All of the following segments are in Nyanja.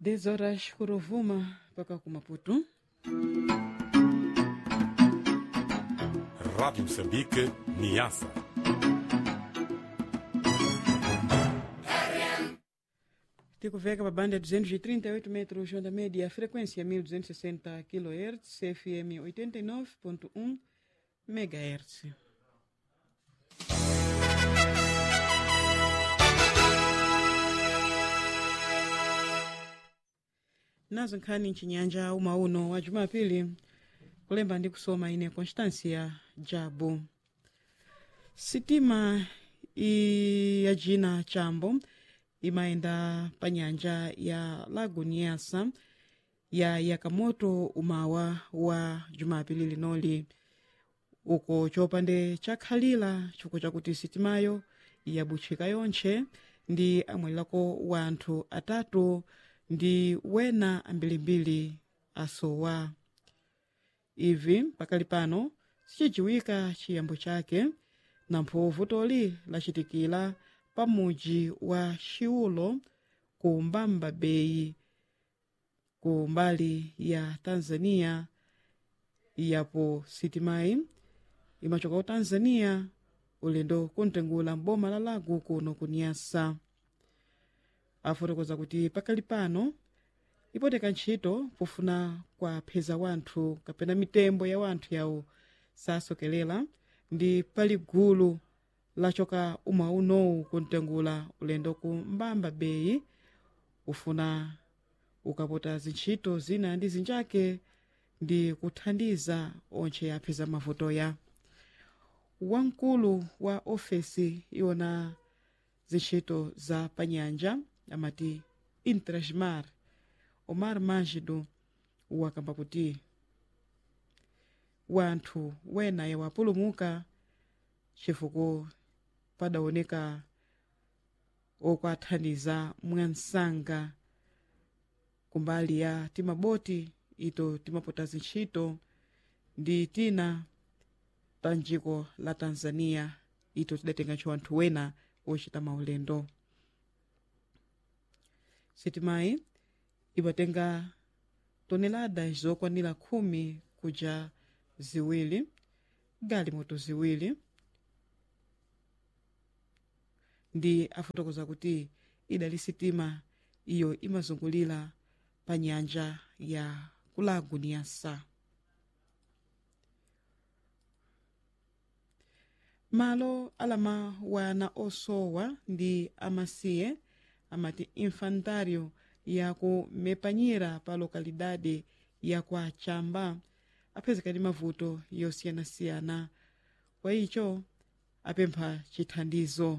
10 horas kurovuma mpaka kumaputu Rádio Moçambique, Niassa. tikuveka pa banda 238 metros onda média frequência 1260 kHz fm 89.1 megahertz nazo nkhani mchinyanja uma uno wa jumapili kulemba ndi kusoma ine constancia jabu sitima i ya jina chambo imayenda pa nyanja ya lago niasa ya yakamoto umawa wa jumapili linoli uko chopande chakhalira chifukwa chakuti sitimayo yabutchika yontche ndi amwalirako wanthu atatu ndi wena ambirimbiri asowa ivi pakali pano sichidziwika chiyambo chake nampho vutoli lachitikira pa muji wa xiulo ku mbamba bay ku mbali ya tanzania yapo sitimayi imachoka ku tanzania ulendo kuntengula mboma la lago kuno kunyasa afotokoza kuti pakali pano ipoteka ntchito pofuna kwapheza wanthu kapena mitembo ya wanthu yawo sasokelera ndi pali gulu lachoka umwe unowu kuntengula ulendo ku mbamba bay ufuna ukapota zintchito zina ndi zinjake ndi kuthandiza ontche apheza mavuto ya wamkulu wa ofesi iwona zintchito za panyanja amati intrasmar omar mangido wakamba kuti wanthu wena yawapulumuka chifukwa padaoneka okwathandiza mwansanga kumbali ya timaboti ito timapota zintchito ndi tina pa njiko la tanzania ito tidatenga ntcho anthu wena ochita maulendo sitimayi imatenga tonelada zokwanira khumi kuja ziwiri galimoto ziwiri ndi afotokoza kuti idali sitima iyo imazungulira pa nyanja ya kulago niasa malo alama wana osowa ndi amasiye amati infantário ya ku mepanyira pa lokalidade ya kwa chamba aphezeka ndi mavuto yosiyanasiyana kwa icho apempha chithandizo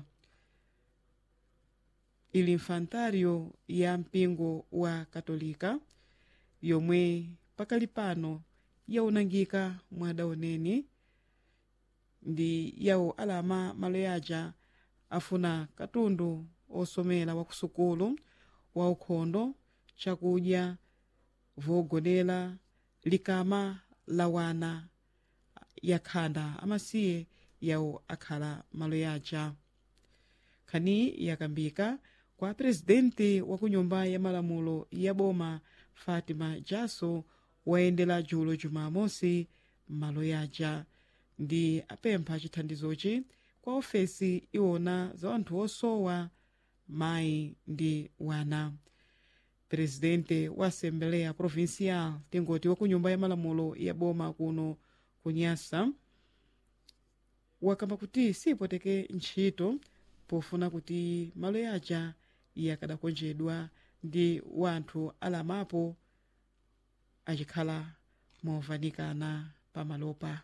ili infantário ya mpingo wa katolika yomwe pakali pano yaunangika mwadaoneni ndi yawo alama malo yaja afuna katundu osomera wa kusukulu wa ukhondo chakudya vogonera likama la wana yakhanda amasiye yawo akhala malo yaja khani yakambika kwa presidenti wa kunyumba ya malamulo ya boma fatima jaso wayendera julo jumamosi malo yaja ndi apempha chithandizochi kwa ofesi iwona za anthu osowa mayi ndi wana presidente wa assembleya provincial tingoti wa kunyumba ya malamulo ya boma kuno kunyasa wakamba kuti sipoteke ntchito pofuna kuti malo yaja yakadakonjedwa ndi wanthu alamapo achikhala movanikana pamalopa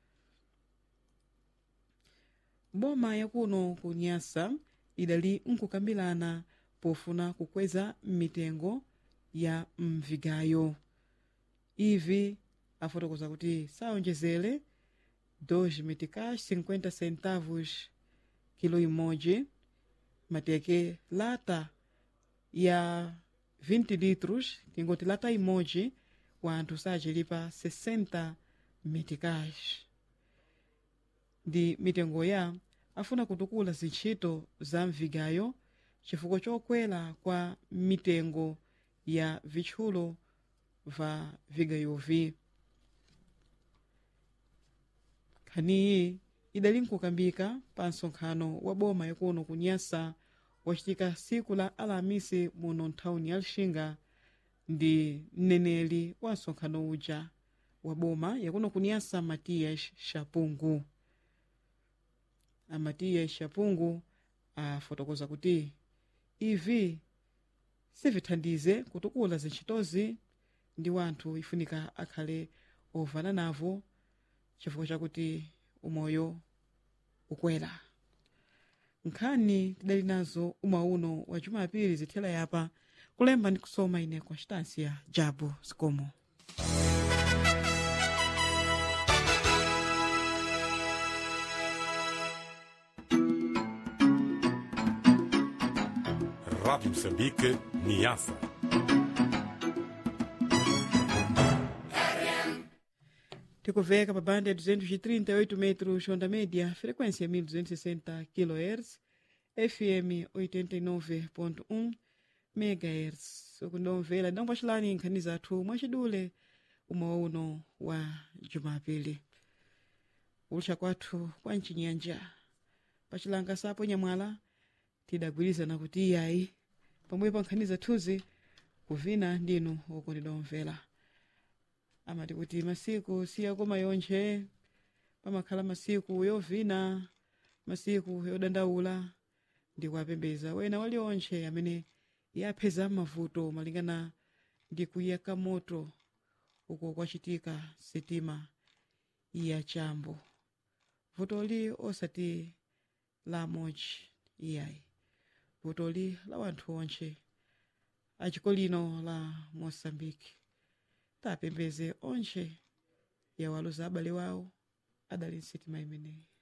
boma yakuno kunyasa idali nkukambirana pofuna kukweza mitengo ya mvigayo ivi afotokoza kuti saonjezere 2 meticais 50 centavos kilo imodzi mateke lata ya 20 litros tingoti lata imodzi wanthu sachilipa 60 meticais ndi mitengo ya afuna kutukula zintchito za mvigayo chifukwa chokwera kwa mitengo ya vitchulo va vigayovi nkhaniyi idali nkukambika pa nsonkhano wa boma yakuno kunyasa wacitika siku la alamisi muno nthawuni ya lixinga ndi mneneli wa nsonkhano uja wa boma yakuno kunyasa matias shapungu amatias shapungu afotokoza kuti ivi sivithandize kutukula zintchitozi ndi wanthu ifunika akhale ovana navo chifukwa chakuti umoyo ukwera nkhani tidali nazo umauno wa jumapili zithela yapa kulemba ndi kusoma ine constancia jabu zikomo Rádio Moçambique, Niassa. tikuveka pa banda ya 238 metros onda média frequência 1260 kHz fm 89.1 megahertz ukundomvera ndangopacilani nkhani zathu mwachidule umwe uno wa jumapili ulutcha kwathu kwa mchinyanja pacilanga sapo nyamwala tidagwirizana kuti iyayi pamwepo nkhani zathuzi kuvina ndinu okondedwa omvera amati kuti masiku siyakoma yonthe pamakhala masiku yovina masiku yodandaula ndi kuwapembeza wena walionthe amene yapheza mavuto malingana ndi kuyaka moto uko kwacitika sitima ya chambo vutoli osati la mochi iyayi vutoli la wanthu ontche achiko lino la moçambique tapembeze ontche yawaluza abale wawo adali nsitima imeneyi